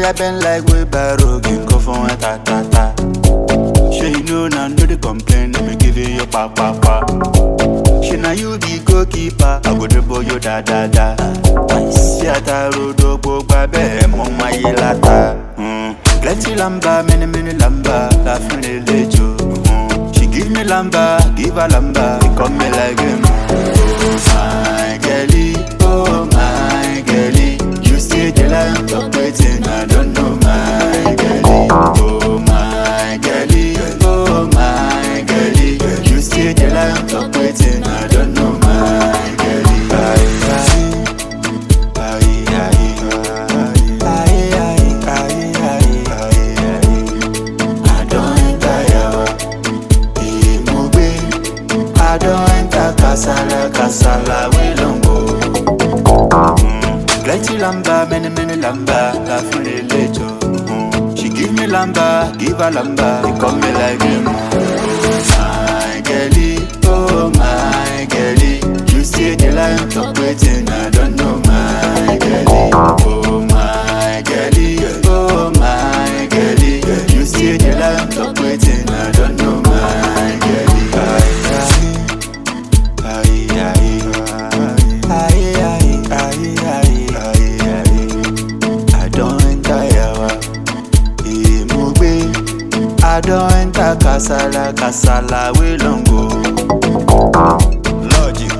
I bend like wheelbarrow, can go for one ta ta ta. Sure you know now, no dey complain, no be giving you pa pa pa. Sure now you be goalkeeper, I go dribble you da da da. Sí àtàrò dógbò gba bẹ́ẹ̀ mọ máyé láta. Mm. Plenty lamba, many many lamba, láfin lè lejò. Mm. She give me lamba, give her lamba, he come me like him. Oh my girlie, oh my girlie, you still dey like talk wetin I don't know my girlie. Oh my girlie, oh my girlie, you still dey like talk wetin I don't know my girlie. Aye, aye. Aye, aye, aye, aye, aye, aye, aye, aye. I don't enter yawa, eh, mo gbé. I don't enter kasala, kasala, we long go. Mm. Plenty lamba, many, many lamba, la fin de lejo. Mm. She give me lamba, give her lamba, they call me like him. Oh my girlie, oh my girlie, you still the line talk waiting, I don't know my girlie. Oh my girlie, oh my girlie, you still the line talk waiting, I don't know my girlie. Aye, aye, aye, aye, aye, aye, aye, aye, aye. I don't enter yawa, eh, mo gbé. I don't enter kasala, kasala, we long go. Logic.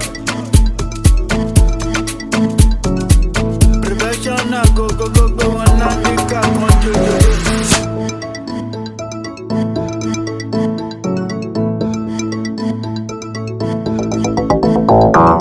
Prevention na go go go go one na nika one jojo.